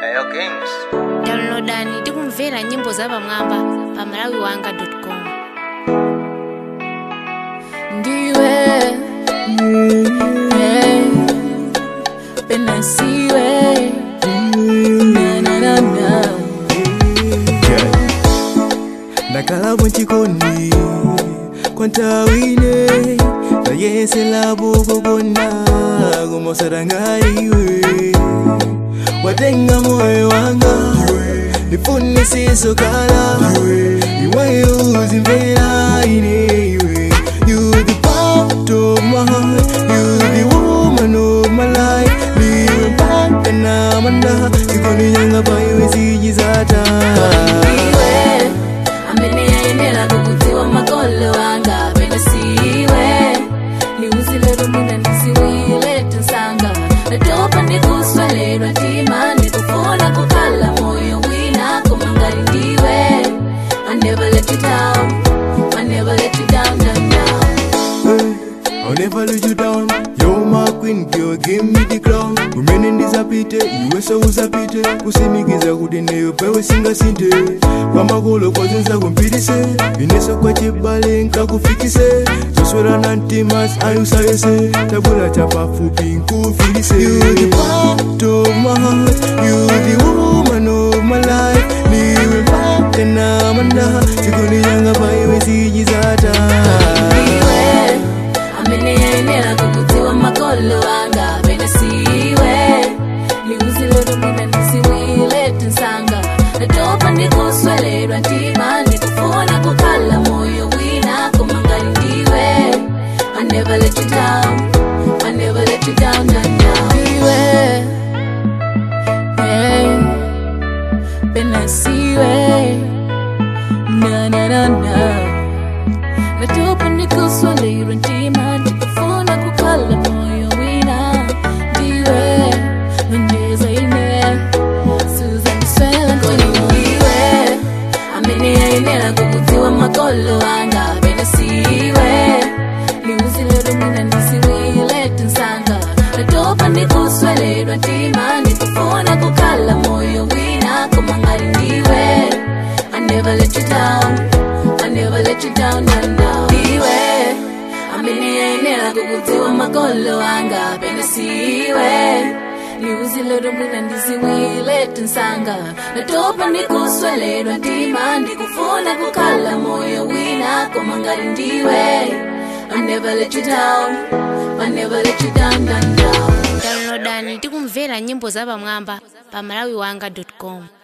Ayo Kings. downloadani tikumvera nyimbo zapamwamba pa malawiwanga.com ndiwe hey, pena siwe na, na, na, na. ndakhala bwenchikondi kwantawine ndayesela bukukona kumosarangaiwe watenga moyo wanga ndifunisiso kala iweyo uzimvera inewe You the part of my heart You the woman of my life Liwe mpaka na manda ikoninyanga paiwe sijizata iwe amene yayenera kukutiwa makolo anga pena siwe liuzilero mwina ndisiwile tinsanga natopa ndikuswalelwa tima ndikufuna kukhala moyo wina kumangali ndiwe I never let you down I never let you down, down, down. I'll never let you down. You're my queen girl, give me the crown. Umene ndisapite, iwe so usapite. Kusimikiza kuti neyo pewe singasinte. Kwamakolo kwazinza kumpitise. Ineso kwa chibale nkakufikise. Zoswera na ntimas ayusayese. Tabula chapafupi nkufilise. You the part of my heart. You the woman of my life. Liwe mpaka na manda. Sikuni yanga paiwe sijizata. iwe amene yayenera kukutiwa makolo anga pena siwe liuzilero mwina ndisiwile tinsanga natopa ndikuswelelwa ntima ndikufuna kukhala moyo wina kumangali ndiwe I never let you down I never let you down, down, down. Iwe, hey, pena siwe na na na na natopa ndikuswalirwa ntima ndikufuna kukhala moyo wina ndiwe nonjeza ine suzandiswela nkoniwe amene yayenera kukutiwa makolo anga pena siwe liuzilero mwina ndisiwile tinsanga natopa ndikuswalirwa ntima ndikufuna kukhala moyo wina kumangali ndiwe I never let you down I never let you down, down, down. Iwe, amene yayenera kukutiwa makolo anga pena siwe liuzilero mwina ndisiwile tinsanga natopa ndikuswelelwa ntima ndikufuna kukhala moyo wina kumangali ndiwe I never let you down I never let you down, down, down. downloadani tikumvera nyimbo zapamwamba pa malawiwanga.com